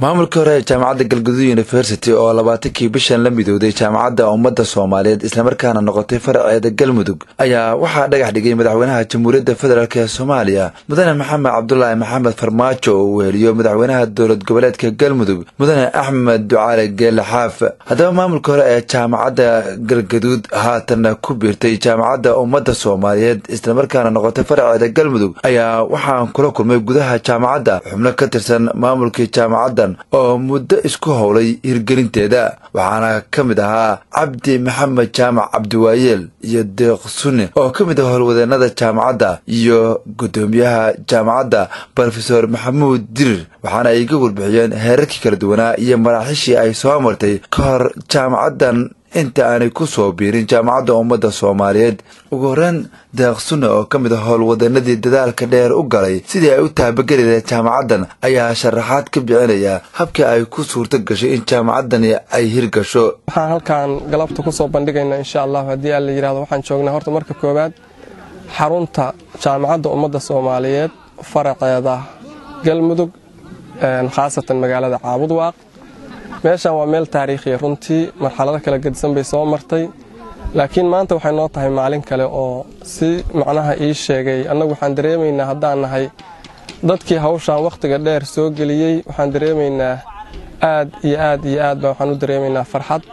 maamulkii hore ee jaamacadda galgaduud university oo labaatankii bishan la midowday jaamacadda ummadda soomaaliyeed islamarkaana noqotay faraceeda galmudug ayaa waxaa dhagax dhigay madaxweynaha jamhuuriyadda federaalk ee soomaaliya mudane maxamed cabdulaahi maxamed farmaajo oo uu weheliyo madaxweynaha dowlad goboleedka galmudug mudane axmed ducaale geele xaaf haddaba maamulkii hore ee jaamacadda galgaduud haatanna ku biirtay jaamacadda ummadda soomaaliyeed islamarkaana noqotay faraceeda galmudug ayaa waxaan kula kulmay gudaha jaamacadda xubno ka tirsan maamulkii jaamacadda oo muddo isku howlay hirgelinteeda waxaana ka mid ahaa cabdi maxamed jaamac cabdiwaayeel iyo deeq sunne oo ka mid ah howlwadeenada jaamacadda iyo guddoomiyaha jaamacadda brofesor maxamuud dirir waxaana ay ga warbixiyeen heerarkii kala duwanaa iyo maraaxiishii ay soo martay ka hor jaamacaddan inta aanay ku soo biirin jaamacadda ummadda soomaaliyeed ugu horreyn deeq sunne oo ka mid a howlwadanadii dadaalka dheer u galay sidii ay u taabageli lahayd jaamacaddan ayaa sharaxaad ka bixinaya habkii ay ku suurto gashay in jaamacaddani ay hirgasho waxaan halkan galabta ku soo bandhigaynaa insha allah haddii aan la yidhahdo waxaan joognaa horta marka koowaad xarunta jaamacadda ummadda soomaaliyeed faraceeda galmudug khaasatan magaalada caabudwaaq meeshan waa meel taariikhiya runtii marxalado kala gedisan bay soo martay laakiin maanta waxay noo tahay maalin kale oo si macnaha ii sheegay annagu waxaan dareemaynaa haddaan nahay dadkii hawshan wakhtiga dheer soo geliyey waxaan dareemaynaa aad iyo aad iyo aad baa waxaan u dareemaynaa farxad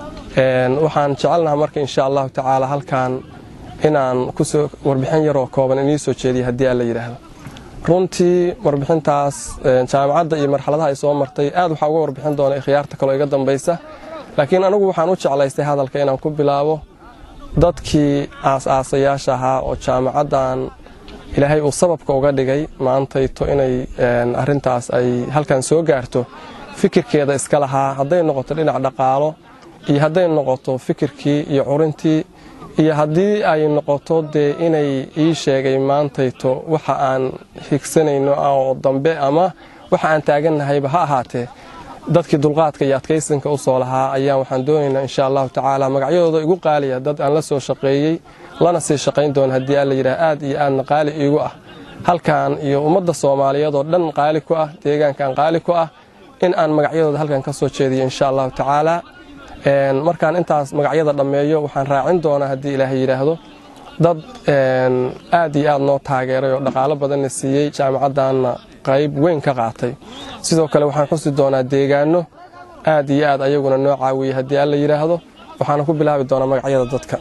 waxaan jecelnaha marka insha allahu tacaala halkan inaan kusoo warbixin yaroo kooban inii soo jeediya haddii aan la yidhaahdo runtii warbixintaas jaamacadda iyo marxaladaha ay soo martay aad waxaa uga warbixin doona ikhyaarta kaloo iga dambaysa laakiin anigu waxaan u jeclaystay hadalka inaan ku bilaabo dadkii aas-aasayaasha ahaa oo jaamacaddan ilaahay uu sababka uga dhigay maantayto inay arintaas ay halkan soo gaarto fikirkeeda iska lahaa hadday noqoto dhinac dhaqaalo iyo hadday noqoto fikirkii iyo curintii iyo haddii ay noqoto dee inay ii sheegay maantayto waxa aan higsanayno oo dambe ama waxa aan taagannahayba ha ahaatee dadkii dulqaadka iyo adkaysanka u soo lahaa ayaan waxaan doonaynaa insha allahu tacaala magacyadooda igu qaaliya dad aan la soo shaqeeyey lana sii shaqayn doono haddii aan la yidhaha aad iyo aadna qaali iigu ah halkan iyo ummadda soomaaliyeed oo dhan qaali ku ah deegaankan qaali ku ah in aan magacyadooda halkan ka soo jeediyo insha allahu tacaala markaan intaas magacyada dhammeeyo waxaan raacin doonaa haddii ilaahay yidhaahdo dad aad iyo aad noo taageeray oo dhaqaalo badanna siiyey jaamacaddanna qayb weyn ka qaatay sidoo kale waxaan xusi doonaa deegaano aad iyo aad ayaguna noo caawiyey haddii aan la yidhaahdo waxaana ku bilaabi doonaa magacyada dadka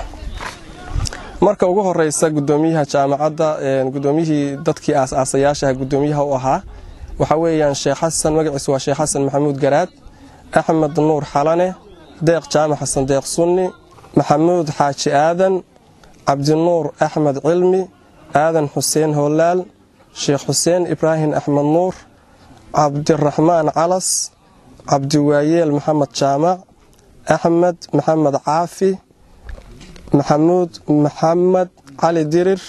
marka ugu horeysa gudoomiyaha jaamacadda gudoomiyihii dadkii aas-aasayaashaha gudoomiyaha u ahaa waxaa weeyaan sheekh xasan magaciisu waa sheekh xasan maxamuud garaad axmed nuur xalane deeq jaamac xasan deeq sunni maxamuud xaaji aadan cabdinuur axmed cilmi aadan xuseen hoolaal sheekh xuseen ibraahim axmed nuur cabdiraxmaan calas cabdiwaayeel maxamed jaamac axmed maxamed caafi maxamuud maxamed cali dirir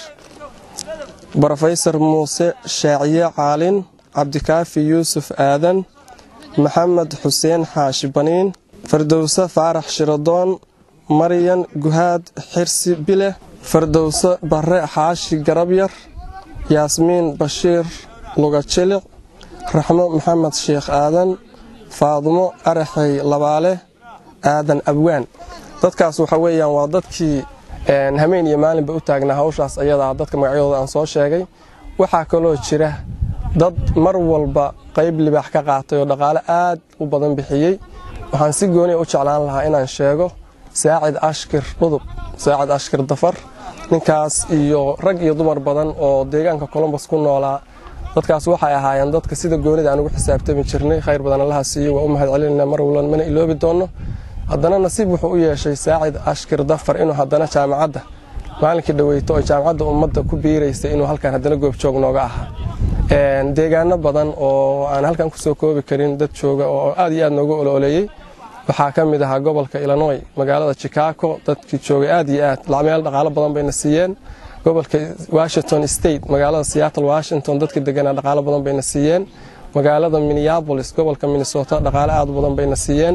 brofesor muuse shaaciye caalin cabdikaafi yuusuf aadan maxamed xuseen xaashi baniin fardowse faarax shiradoon maryan guhaad xirsi bile fardowse barre xaashi garabyar yaasmiin bashiir lugajilic raxmo maxamed sheekh aadan faadumo araxey labaale aadan abwaan dadkaas waxa weeyaan waa dadkii hameen iyo maalinba u taagnaa hawshaas ayadaa dadka magacyadooda aan soo sheegay waxaa kaloo jira dad mar walba qayb libaax ka qaatay oo dhaqaale aad u badan bixiyey waxaan si gooniya u jeclaan lahaa inaan sheego saacid ashkir dhudub saacid ashkir dafar ninkaas iyo rag iyo dumar badan oo deegaanka colombos ku noolaa dadkaas waxay ahaayeen dadka sida goonida aan ugu xisaabtami jirnay khayr badan allaha siiyo waa u mahad celinayna mar walban mana iloobi doonno haddana nasiib wuxuu u yeeshay saacid ashkir dafar inuu haddana jaamacadda maalinkii dhaweyto oo jaamacadda ummadda ku biiraysay inuu halkan haddana goobjoog nooga ahaa deegaano badan oo aan halkan kusoo koobi karin dad jooga oo aad iyo aad noogu olooleeyey waxaa ka mid ahaa gobolka illinoy magaalada chicago dadkii joogay aad iyo aad meel dhaqaalo badan bayna siiyeen gobolka washington state magaalada seattle washington dadka deganaa dhaqaalo badan bayna siiyeen magaalada minneabolis gobolka minnesota dhaqaale aad badan bayna siiyeen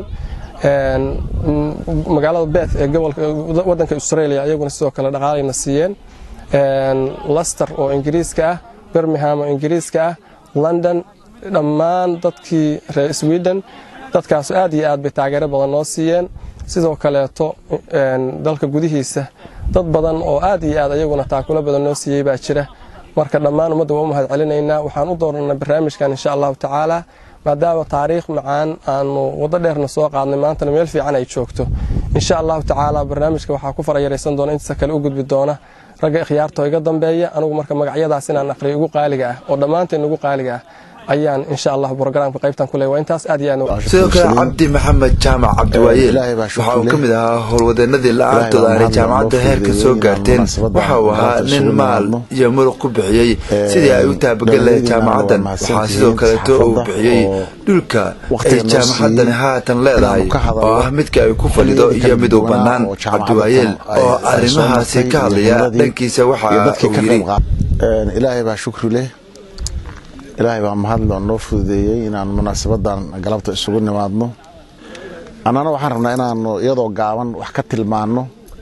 magaalada beth ee wadanka australia iyaguna sidoo kale dhaqaalayna siiyeen lester oo ingiriiska ah birmingham oo ingiriiska ah london dhammaan dadkii reer sweden dadkaas aad iyo aad bay taageero badan noo siiyeen sidoo kaleeto dalka gudihiisa dad badan oo aad iyo aad ayaguna taakulo badan noo siiyey baa jira marka dhammaan ummadda waa u mahad celinaynaa waxaan u doorannay barnaamijkan insha allahu tacaala maadaama taariikh macaan aanu waddo dheerna soo qaadnay maantana meel fiican ay joogto insha allahu tacaala barnaamijka waxaa ku farayaraysan doona intiisa kale u gudbi doona ragga ikhyaartoo iga dambeeya anugu marka magacyadaas inaan aqriyo ugu qaaliga ah oo dhammaanteen ugu qaaliga ah ayaan insha allah brograamka qaybtan ku leey waa intaas aad iyo aad sidoo kale cabdi maxamed jaamac cabdiwaayeel waxa uu ka mid ahaa howlwadeenadii la-aantood aanay jaamacadda heerka soo gaarteen waxa uu ahaa nin maal iyo muruq ku bixiyey sidii ay u taabagal lahayd jaamacaddan waxaa sidoo kaleeto uu bixiyey dhulka ay jaamacaddani haatan leedahay oo ah midka ay ku fadhido iyo mid u bannaan cabdiwaayeel oo arrimahaasi ka hadlaya dhankiisa waxa uu yidhi ilaahay baa shukri leh ilaahay baa mahadlo noo fududeeyey inaan munaasabadan galabta isugu nimaadno annana waxaan rabnaa inaanu iyadoo gaaban wax ka tilmaanno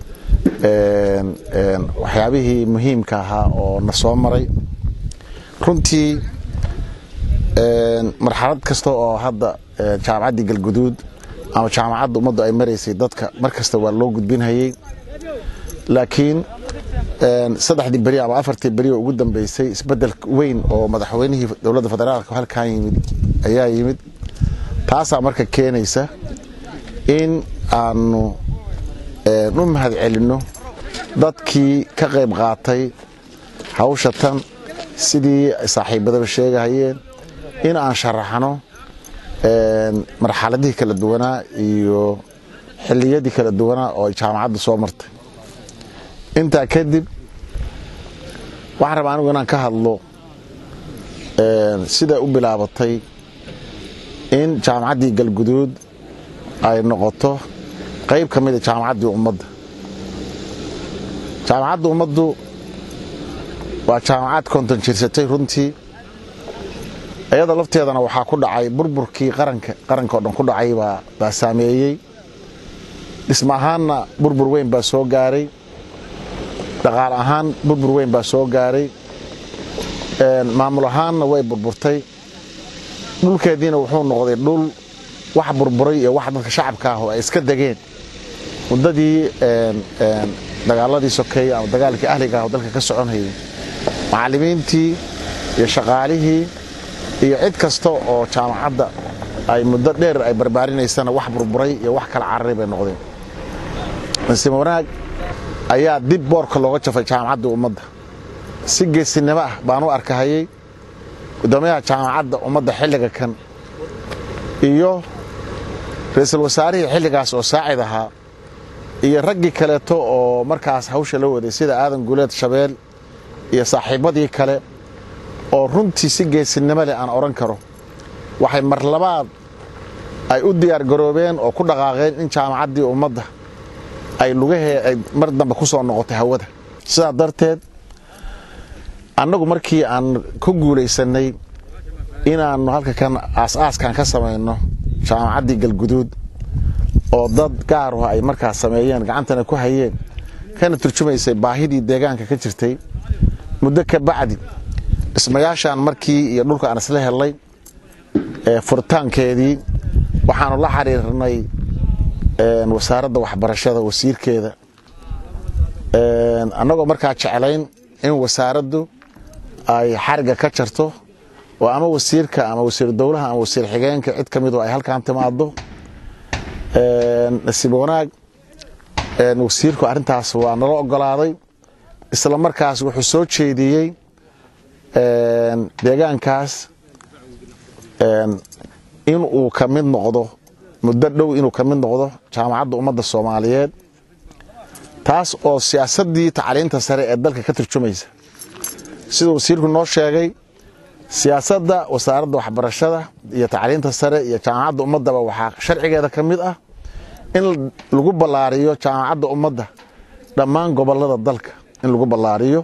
waxyaabihii muhiimka ahaa oo na soo maray runtii marxalad kasta oo hadda jaamacaddii galguduud ama jaamacadda ummaddu ay maraysay dadka mar kasta waa loo gudbinhayey laakiin saddexdii beri ama afartii beri oo ugu dambeysay isbedel weyn oo madaxweynihii dowladda federaalka halkan yimid ayaa yimid taasaa marka keenaysa in aanu u mahad celinno dadkii ka qayb qaatay hawsha tan sidii saaxiibadaba sheegahayeen in aan sharaxno marxaladihii kala duwanaa iyo xilliyadii kala duwanaa oo ay jaamacadda soo martay intaa kadib waxaan rabaa anigu inaan ka hadlo siday u bilaabatay in jaamacaddii galguduud ay noqoto qayb ka mida jaamacaddii ummadda jaamacadda ummaddu waa jaamacad konton jirsatay runtii iyada lafteedana waxaa ku dhacay burburkii qaranka qaranka oo dhan ku dhacay baa saameeyey dhisma ahaanna burbur weyn baa soo gaaray dhaqaal ahaan burbur weyn baa soo gaaray maamul ahaanna way burburtay dhulkeediina wuxuu noqday dhul wax burburay iyo wax dadka shacabka ah oo ay iska degeen muddadii dagaaladii sokeeye ama dagaalkii ahliga ah oo dalka ka soconhayay macallimiintii iyo shaqaalihii iyo cid kasta oo jaamacadda ay muddo dheer ay barbaarinaysana wax burburay iyo wax kala cararay bay noqdeen nasiib wanaag ayaa dib boorka looga jafay jaamacaddii ummadda si geesinimo ah baan u arkahayey guddoomiyaha jaamacadda ummadda xilliga kan iyo ra-iisul wasaarihii xilligaas oo saacid ahaa iyo raggii kaleeto oo markaas hawsha la waday sida aadan guuleed shabeel iyo saaxiibbadii kale oo runtii si geesinimo leh aan odhan karo waxay mar labaad ay u diyaar garoobeen oo ku dhaqaaqeen in jaamacaddii ummadda ay lugahee ay mar dambe ku soo noqotay hawada sidaa darteed annagu markii aan ku guulaysannay inaannu halka kan aas-aaskan ka samayno jaamacaddii galguduud oo dad gaaruha ay markaas sameeyeen gacantana ku hayeen kana turjumaysay baahidii deegaanka ka jirtay muddo ka bacdi dhismayaashaan markii iyo dhulka aan isla hellay furitaankeedii waxaanu la xiriirnay wasaaradda waxbarashada wasiirkeeda annagoo markaa jeclayn in wasaaraddu ay xariga ka jarto oo ama wasiirka ama wasiir dowlaha ama wasiir xigeenka cid ka midu ay halkan timaado nasiib wanaag wasiirku arrintaas waa nala ogolaaday isla markaas wuxuu soo jeediyey deegaankaas inuu ka mid noqdo muddo dhow inuu ka mid noqdo jaamacadda ummadda soomaaliyeed taas oo siyaasaddii tacliinta sare ee dalka ka turjumaysa sida wasiirku noo sheegay siyaasadda wasaaradda waxbarashada iyo tacliinta sare iyo jaamacadda ummaddaba waxaa sharcigeeda ka mid ah in lagu ballaariyo jaamacadda ummadda dhammaan gobollada dalka in lagu ballaariyo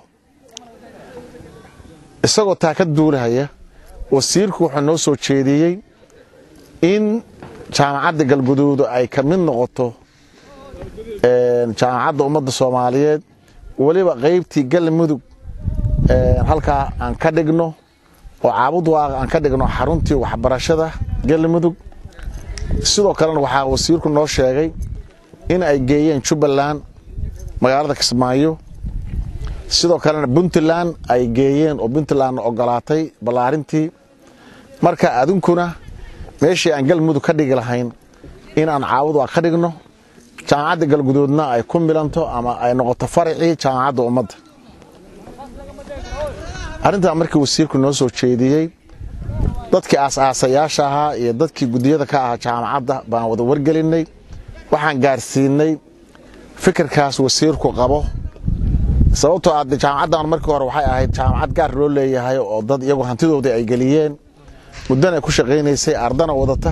isagoo taa ka duulahaya wasiirku wuxuu noo soo jeediyey in jaamacadda galguduudu ay ka mid noqoto jaamacadda ummadda soomaaliyeed weliba qaybtii galmudug halkaa aan ka dhigno oo caabud waaqa aan ka dhigno xaruntii waxbarashada galmudug sidoo kalena waxaa wasiirku noo sheegay in ay geeyeen jubbaland magaalada kismaayo sidoo kalena puntland ay geeyeen oo puntlandna ogolaatay ballaarintii marka adinkuna meeshii aan galmudug ka dhigi lahayn in aan caawud waa ka dhigno jaamacadda galguduudna ay ku milanto ama ay noqoto faracii jaamacadda ummadda arrintaa markii wasiirku noo soo jeediyey dadkii aas-aasayaasha ahaa iyo dadkii guddiyada ka ahaa jaamacadda baan wada wargelinay waxaan gaarsiinay fikirkaas wasiirku qabo sababtoo aad jaamacaddan markii hore waxay ahayd jaamacad gaar loo leeyahay oo dad iyagu hantidoodii ay geliyeen muddana ku shaqaynaysay ardana wadata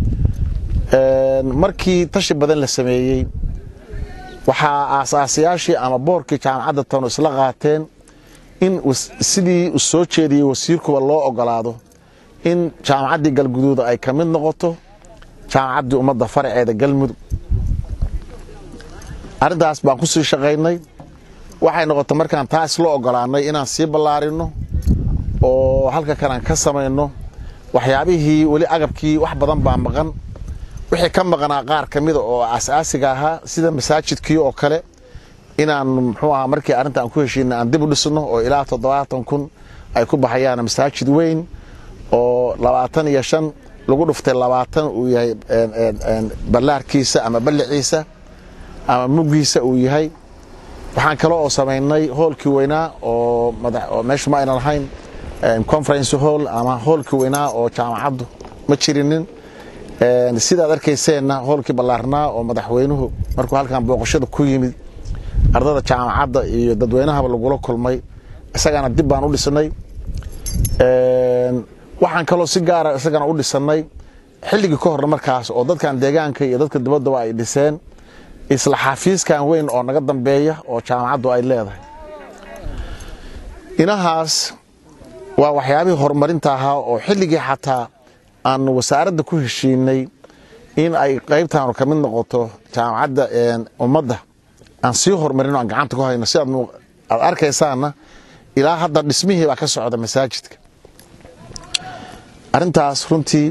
markii tashi badan la sameeyey waxaa aasaasayaashii ama boorkii jaamacadda tanu isla qaateen in sidii u soo jeediyey wasiirkuba loo ogolaado in jaamacaddii galguduud ay ka mid noqoto jaamacaddii ummadda faraceeda galmudug arrintaas baan ku sii shaqaynay waxay noqotay markaan taa isla ogolaanay inaan sii ballaarino oo halka kalaan ka samayno waxyaabihii weli agabkii wax badan baa maqan wixii ka maqnaa qaar ka mida oo asaasiga ahaa sida masaajidkii oo kale inaan muxuu ahaa markii arrinta aan ku heshiina aan dib u dhisno oo ilaa toddobaatan kun ay ku baxayaan masaajid weyn oo labaatan iyo shan lagu dhuftay labaatan uu yahay ballaarkiisa ama balliciisa ama muggiisa uu yahay waxaan kale oo samaynay hoolkii weynaa oo meeshu ma aynan lahayn conference hall ama hoolkii weynaa oo jaamacaddu ma jirinin sidaad arkayseenna hoolkii ballaarnaa oo madaxweynuhu markuu halkan booqashada ku yimid ardada jaamacadda iyo dadweynahaba lagula kulmay isagana dib baan u dhisnay waxaan kaloo si gaara isagana u dhisannay xilligii ka horna markaas oo dadkan deegaanka iyo dadka dibaddaba ay dhiseen isla xafiiskan weyn oo naga dambeeya oo jaamacaddu ay leedahay inahaas waa waxyaabihii horumarinta ahaa oo xilligii xataa aan wasaaradda ku heshiinay in ay qaybtaanu ka mid noqoto jaamacadda ummadda aan sii horumarino aan gacanta ku hayno si aad arkaysaanna ilaa hadda dhismihii baa ka socda masaajidka arrintaas runtii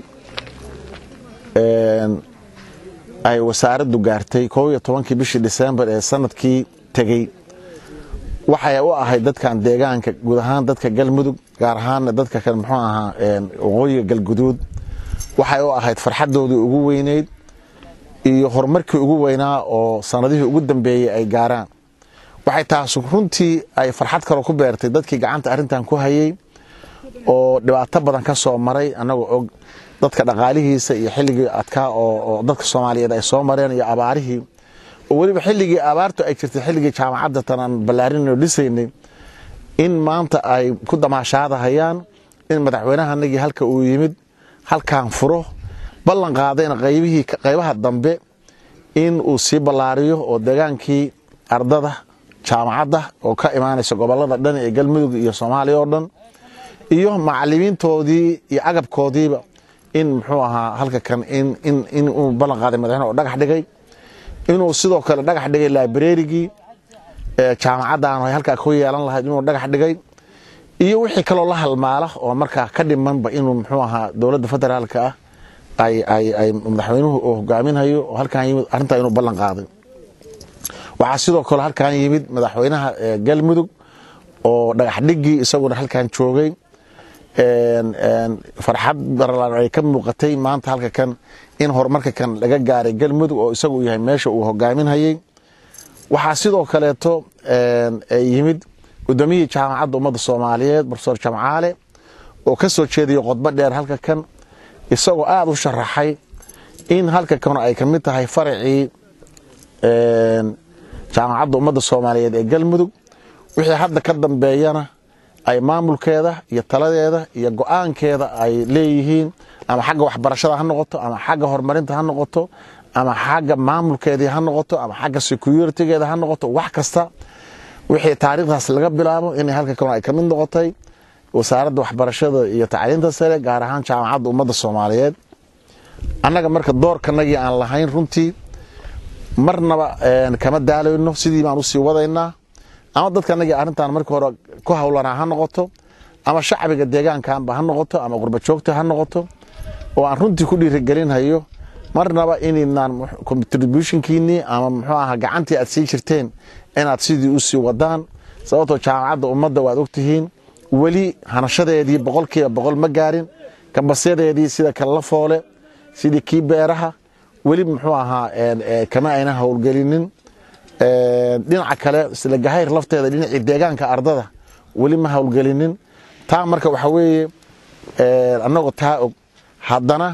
ay wasaaraddu gaartay koob iyo tobankii bishii disembar ee sanadkii tegey waxay u ahayd dadkan deegaanka guud ahaan dadka galmudug gaar ahaanna dadka kale muxuu ahaa waqooyiga galguduud waxay u ahayd farxaddoodii ugu weyneyd iyo horumarkii ugu weynaa oo sanadihii ugu dambeeyey ay gaaraan waxay taas runtii ay farxad kaloo ku beertay dadkii gacanta arrintan ku hayey oo dhibaato badan ka soo maray annagoo og dadka dhaqaalihiisa iyo xilligii adkaa oo dadka soomaaliyeed ay soo mareen iyo abaarihii oo weliba xilligii abaartu ay jirtay xilligii jaamacadda tan aan ballaarinayno dhisaynay in maanta ay ku damaashaadahayaan in madaxweynahanagii halka uu yimid halkaan furo ballan qaadayna qaybihii qaybaha dambe in uu sii ballaariyo oo deegaankii ardada jaamacadda oo ka imaanaysa gobollada dhan ee galmudug iyo soomaaliya oo dhan iyo macalimiintoodii iyo agabkoodiiba in muxuu ahaa halka kan in uu ballan qaaday madaxweyne oo dhagax dhigay inuu sidoo kale dhagax dhigay librarigii jaamacaddan ay halkaa ku yeelan lahayd inuu dhagax dhigay iyo wixii kaloo la halmaala oo markaa ka dhimanba inuu muxuu ahaa dowladda federaalka ah ay madaxweynuhu uu hogaaminhayo oo halkaan yimid arrintaa inuu ballan qaaday waxaa sidoo kale halkaan yimid madaxweynaha galmudug oo dhagax dhigii isaguna halkaan joogay farxad baralaan ay ka muuqatay maanta halka kan in horumarka kan laga gaaray galmudug oo isagu yahay meesha uu hogaaminhayey waxaa sidoo kaleeto yimid gudoomiyihii jaamacadda ummadda soomaaliyeed profesor jamcaale oo ka soo jeediyo qodbo dheer halka kan isagoo aada u sharaxay in halka kan ay ka mid tahay faracii jaamacadda ummadda soomaaliyeed ee galmudug wixii hadda ka dambeeyana ay maamulkeeda iyo taladeeda iyo go-aankeeda ay leeyihiin ama xagga waxbarashada ha noqoto ama xagga horumarinta ha noqoto ama xagga maamulkeedii ha noqoto ama xagga securitigeeda ha noqoto wax kasta wixii taariikhdaas laga bilaabo inay halka kan ay ka mid noqotay wasaaradda waxbarashada iyo tacliinta sare gaar ahaan jaamacadda ummadda soomaaliyeed annaga marka doorkanagii aan lahayn runtii marnaba kama daalayno sidii baan usii wadaynaa ama dadkanagii arrintan markii hore ku hawlanaa ha noqoto ama shacbiga deegaankanba ha noqoto ama qurbajoogta ha noqoto oo aan runtii ku dhiirigelinhayo marnaba inaynaan contributionkiinnii ama muxuu ahaa gacantii aad sii jirteen inaad sidii u sii wadaan sababtoo jaamacadda ummadda waad ogtihiin weli hanashadeedii boqolkiiba boqol ma gaarin kambasyadeedii sida kalla foole sidii kii beeraha weli muxuu ahaa kama ayna howlgelinin dhinaca kale isla gahayr lafteeda dhinacii deegaanka ardada weli ma howlgelinin taa marka waxaa weeye annagoo taa og haddana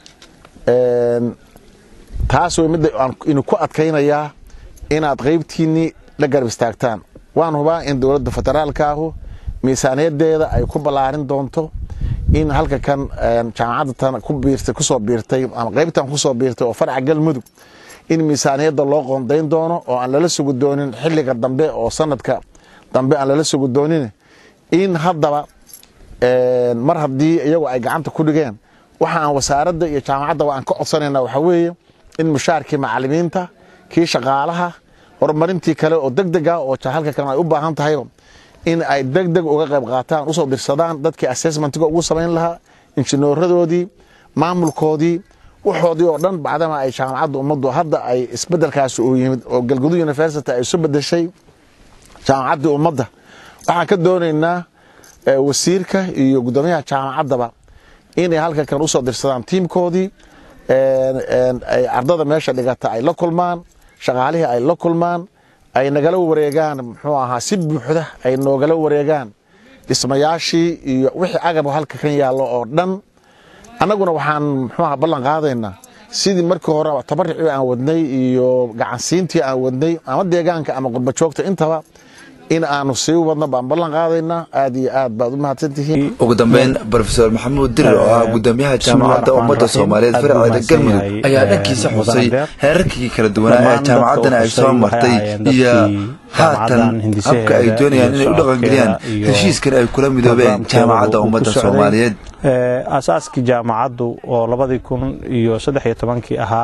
taas way midda inu ku adkaynayaa inaad qaybtiinnii la garab istaagtaan waan hubaa in dowladda federaalka ahu miisaaniyadeeda ay ku ballaarin doonto in halka kan jaamacadda tan ku biirtay kusoo biirtay ama qaybtan kusoo biirtay oo farca galmudug in miisaaniyadda loo qoondayn doono oo aan lala sugi doonin xilliga dambe oo sanadka dambe aan lala sugi doonin in haddaba mar haddii iyagu ay gacanta ku dhigeen waxa aan wasaaradda iyo jaamacaddaba aan ka codsanayna waxaa weeye in mushaarkii macalimiinta kii shaqaalaha horumarintii kale oo deg deg ah oo halka kan ay u baahan tahay in ay deg deg uga qayb qaataan usoo dirsadaan dadkii assessmentiga ugu samayn lahaa injineeradoodii maamulkoodii waxoodii oo dhan bacdama ay jaamacadda ummaddu hadda ay isbedelkaasi uu yimid oo galgudud university ay isu bedeshay jaamacaddii ummadda waxaan ka doonaynaa wasiirka iyo guddoomiyaha jaamacaddaba inay halka kan usoo dirsadaan tiimkoodii ay ardada meesha dhigata ay la kulmaan shaqaalihii ay la kulmaan ay nagala wareegaan muxuu ahaa si buuxda ay noogala wareegaan dhismayaashii iyo wixii agab halka kan yaallo oo dhan annaguna waxaan muxuu aha ballan qaadaynaa sidii markii hore tabaricii aan wadnay iyo gacansiintii aan wadnay ama deegaanka ama qurbajoogta intaba in aanu sii wadno baan ballan qaadaynaa aad iyo aad baad u mahadsantihiin ugu dambeyn brofesor maxamuud dirir oo ah guddoomiyaha jaamacadda ummadda soomaaliyeed faraceeda galmudug ayaa dhankiisa xusay heerarkii kala duwanaa ee jaamacaddana ay soo martay iyo haatan habka ay doonayaan inay u dhaqangeliyaan heshiiskan ay kula midoobeen jaamacadda ummadda soomaaliyeed asaaskii jaamacaddu oo labadii kun iyo saddex iyo tobankii ahaa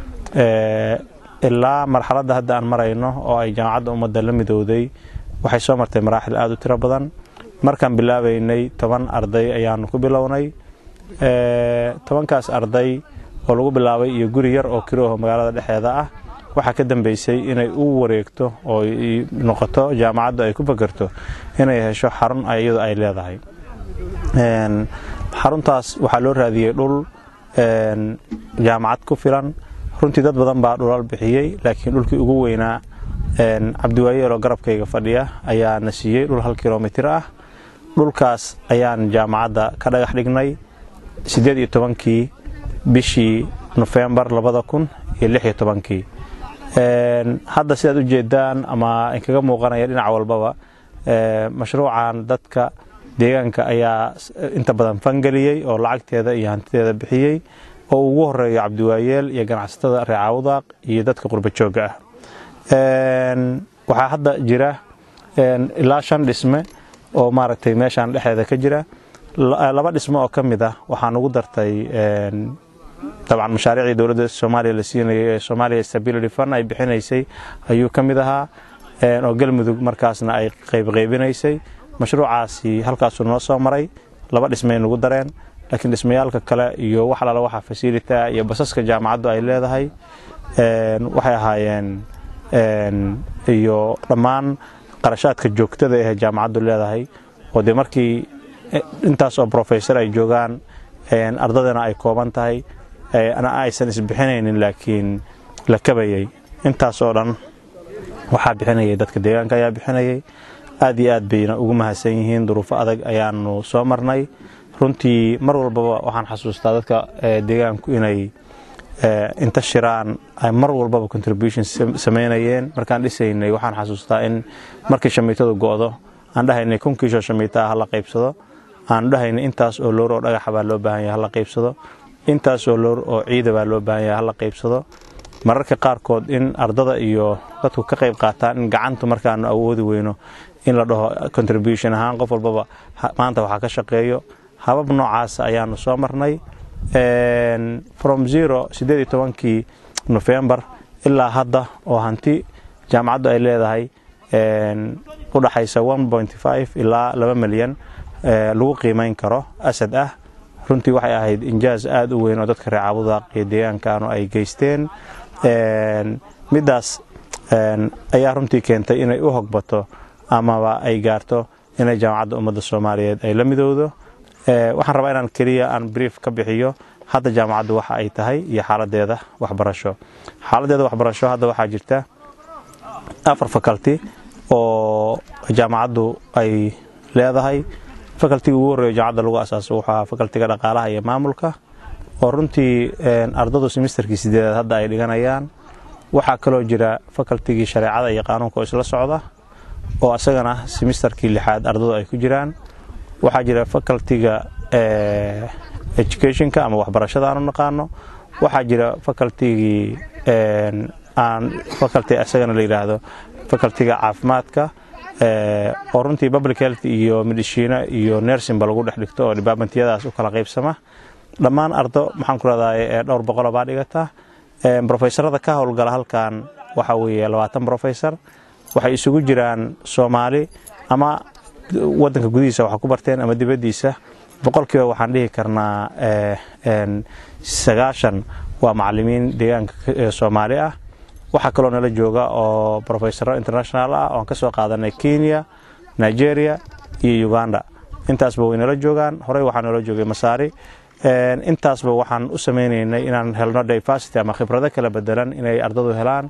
ilaa marxaladda hadda aan marayno oo ay jaamacadda ummadda la midowday waxay soo martay maraaxil aada u tiro badan markaan bilaabaynay toban arday ayaanu ku bilownay tobankaas arday oo lagu bilaabay iyo guri yar oo kirooho magaalada dhexeeda ah waxaa ka dambeysay inay u wareegto oo noqoto jaamacaddu ay ku fakerto inay hesho xarun iyadu ay leedahay xaruntaas waxaa loo raadiyey dhul jaamacad ku filan runtii dad badan baa dhulal bixiyey laakiin dhulkii ugu weynaa cabdiwaayeeloo garabkayga fadhiya ayaa na siiyey dhul hal kilomitir ah dhulkaas ayaan jaamacadda ka dhagax dhignay siddeed iyo tobankii bishii nofembar labada kun iyo lix iyo tobankii hadda sidaad u jeedaan ama inkaga muuqanaya dhinac walbaba mashruucan dadka deegaanka ayaa inta badan fangeliyey oo lacagteeda iyo hantideeda bixiyey oo ugu horeeyo cabdiwaayeel iyo ganacsatada reecaawdaaq iyo dadka qurbajooga ah waxaa hadda jira ilaa shan dhisme oo maaragtay meeshaan dhexeeda ka jira laba dhisme oo ka mid ah waxaan ugu dartay dabcan mashaariicdii dowladda soomaaliya la siinayay ee soomaaliya stability fund ay bixinaysay ayuu ka mid ahaa oo galmudug markaasna ay qaybqaybinaysay mashruucaasi halkaasuu noo soo maray laba dhismay nagu dareen laakiin dhismayaalka kale iyo wax alala waxa fasilita iyo basaska jaamacaddu ay leedahay waxay ahaayeen iyo dhammaan qarashaadka joogtada ee jaamacaddu leedahay oo dee markii intaas oo brofesor ay joogaan ardadana ay kooban tahay ana aysan isbixinaynin laakiin la kabayay intaas oo dhan waxaa bixinayay dadka deegaanka ayaa bixinayay aad iyo aad bayna ugu mahadsan yihiin duruufo adag ayaanu soo marnay runtii mar walbaba waxaan xasuustaa dadka deegaanku inay inta shiraan ay mar walbaba contribution samaynayeen markaan dhisaynay waxaan xasuustaa in markii shamiitadu go'do aan dhahaynay kun kiishoo shamiita hala qaybsado aan dhahaynay intaas oo loor oo dhagaxa baa loo baahan yahay hala qaybsado intaas oo loor oo ciida baa loo baahan yahay hala qaybsado mararka qaarkood in ardada iyo dadku ka qayb qaataan in gacantu markaanu awoodi weyno in la dhaho contribution ahaan qof walbaba maanta waxaa ka shaqeeyo habab noocaas ayaanu soo marnay from zero siddeed iyo tobankii nofembar ilaa hadda oo hanti jaamacaddu ay leedahay u dhaxaysa one point five ilaa laba milyan lagu qiimayn karo asad ah runtii waxay ahayd injaaz aada u weyn oo dadka reer caabudaaq iyo deegaankaanu ay geysteen middaas ayaa runtii keentay inay u hogbato amaba ay gaarto inay jaamacadda ummadda soomaaliyeed ay la midowdo waxaan rabaa inaan keliya aan brief ka bixiyo hadda jaamacaddu waxa ay tahay iyo xaaladeeda waxbarasho xaaladeeda waxbarasho hadda waxaa jirta afar faculty oo jaamacaddu ay leedahay facultiga ugu horreeyo jaamacadda lagu asaaso wuxuu ahaa facultiga dhaqaalaha iyo maamulka oo runtii ardadu semesterkii sideedaad hadda ay dhiganayaan waxaa kaloo jira facultigii shareecada iyo qaanuunka oo isla socda oo isagana semesterkii lixaad ardadu ay ku jiraan waxaa jira facultiga educationka ama waxbarashada aanu naqaano waxaa jira facultigii aan faculty isagana la yidhaahdo facultiga caafimaadka oo runtii public health iyo midishiina iyo nersinba lagu dhex dhigto oo departmentyadaas u kala qaybsama dhammaan ardo maxaan ku rahdaa dhowr boqolo baa dhigata brofesorada ka howlgala halkan waxa weeye labaatan brofesor waxay isugu jiraan soomaali ama wadanka gudihiisa waxa ku barteen ama dibaddiisa boqolkiiba waxaan dhihi karnaa sagaashan waa macalimiin deegaanka soomaali ah waxaa kaloo nala jooga oo brofesoro international ah oan ka soo qaadanay kenya nigeria iyo uganda intaasba way nala joogaan horey waxaa nala joogay masaari intaasba waxaan u sameynaynay inaan helno diversity ama khibrado kala bedelan inay ardadu helaan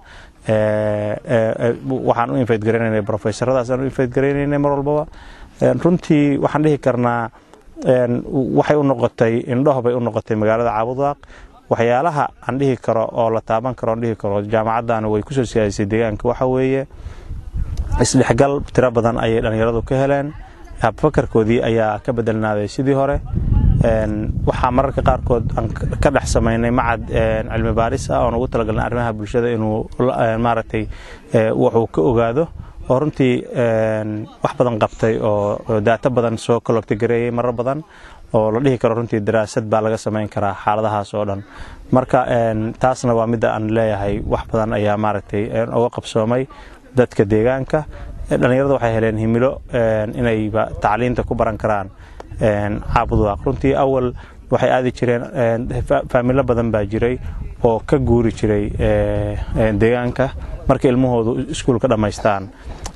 waxaan u invite garaynaynay brofesoradaas aan u invite garaynaynay mar walbaba runtii waxaan dhihi karnaa waxay u noqotay indhaho bay u noqotay magaalada caabudaaq waxyaalaha aan dhihi karo oo la taaban karo aan dhihi karo jaamacaddan way kusoo siyaadisay deegaanka waxa weeye isdhexgal tiro badan ayay dhallinyaradu ka heleen habfakarkoodii ayaa ka bedelnaaday sidii hore waxaa mararka qaarkood aan ka dhex samaynay macad cilmi baaris ah oon ugu talagalnay arrimaha bulshada inuu maaragtay wuxuu ka ogaado oo runtii wax badan qabtay oo daato badan soo colocti gareeyey marar badan oo la dhihi karo runtii daraasad baa laga samayn karaa xaaladahaas oo dhan marka taasna waa midda aan leeyahay wax badan ayaa maaragtay uga qabsoomay dadka deegaanka dhallinyarada waxay heleen himilo inayba tacliinta ku baran karaan caabudaaq runtii awal waxay aadi jireen faamilo badan baa jiray oo ka guuri jiray deegaanka marka ilmahoodu iskuulka dhammaystaan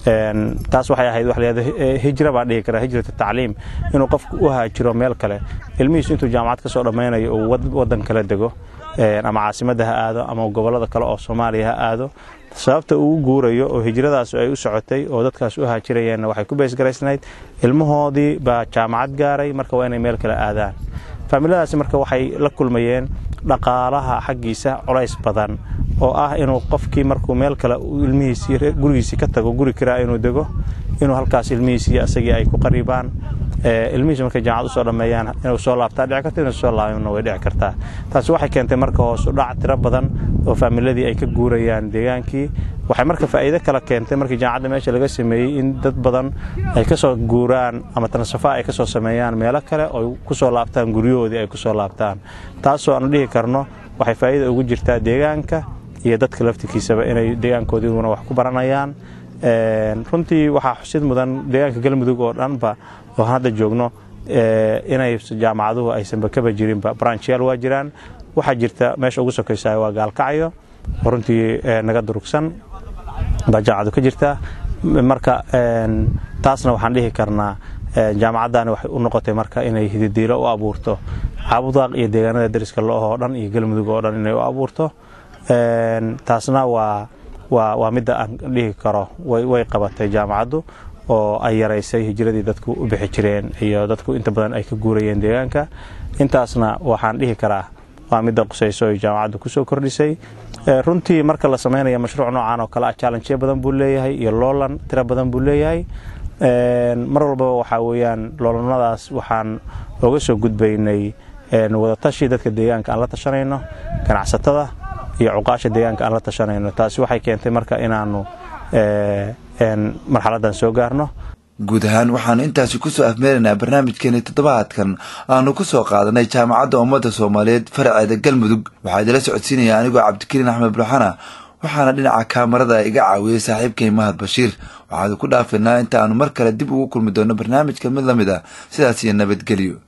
taas waxay ahayd wax layado hijra baan dhihi karaa hijratu tacliim inuu qofku u haajiro meel kale ilmihiisu intuu jaamacad ka soo dhammaynayo uu waddan kala dego ama caasimadda ha aado ama gobollada kale oo soomaaliya ha aado sababta uu guurayo oo hijradaas ay u socotay oo dadkaas u haajirayeenna waxay ku beesgaraysnayd ilmahoodii baa jaamacad gaaray marka waa inay meel kale aadaan faamiladaasi marka waxay la kulmayeen dhaqaalaha xaggiisa culays badan oo ah inuu qofkii markuu meel kale ilmihiisii gurigiisii ka tago guri kiraa inuu dego inuu halkaas ilmihiisii asagii ay ku qariibaan ilmihiisu markay jaamacad usoo dhammeeyaan inuu soo laabtaa dhici karta inuu soo laabimna way dhici kartaa taasi waxay keentay marka hoos u dhac tiro badan oo faamiladii ay ka guurayaan deegaankii waxay marka faa'iido kale keentay markii jaamacadda meesha laga sameeyey in dad badan ay ka soo guuraan ama tansafa ay ka soo sameeyaan meelo kale oo ku soo laabtaan guryahoodii ay ku soo laabtaan taasoo aanu dhihi karno waxay faa'iida ugu jirtaa deegaanka iyo dadka laftikiisaba inay deegaankoodiiguna wax ku baranayaan runtii waxaa xusid mudan deegaanka galmudug oo dhanba oo hadda joogno inay jaamacaduhu aysanba kaba jirinba branchyaal waa jiraan waxaa jirta meesha ugu sokaysa waa gaalkacyo oo runtii naga durugsan baa jaamacadu ka jirta marka taasna waxaan dhihi karnaa jaamacaddaani waxay u noqotay marka inay hididiilo u abuurto caabudaaq iyo deegaanada dariska lo-oo dhan iyo galmudug oo dhan inay u abuurto taasna waa waa midda aan dhihi karo way qabatay jaamacaddu oo ay yaraysay hijiradii dadku u bixi jireen iyo dadku inta badan ay ka guurayeen deegaanka intaasna waxaan dhihi karaa waa midda qusayso ay jaamacaddu kusoo kordhisay runtii marka la samaynayo mashruuc noocan oo kale ah challengeyo badan buu leeyahay iyo loolan tiro badan buu leeyahay mar walbaba waxaa weeyaan loolanadaas waxaan oga soo gudbaynay wadatashi dadka deegaanka aan la tashanayno ganacsatada iyo cuqaasha deegaanka aan la tashanayno taasi waxay keentay marka inaanu marxaladan soo gaarno guud ahaan waxaanu intaasi kusoo afmeeraynaa barnaamijkeeni toddobaadkan aanu ku soo qaadanay jaamacadda ummadda soomaaliyeed faraceeda galmudug waxaa idila socodsiinaya anigoo cabdikariin axmed bulxana waxaana dhinaca kaamarada iga caawiyey saaxiibkay mahad bashiir waxaanu ku dhaafinaa inta aanu mar kale dib ugu kulmi doono barnaamijka mid la mid a sidaas iyo nabadgelyo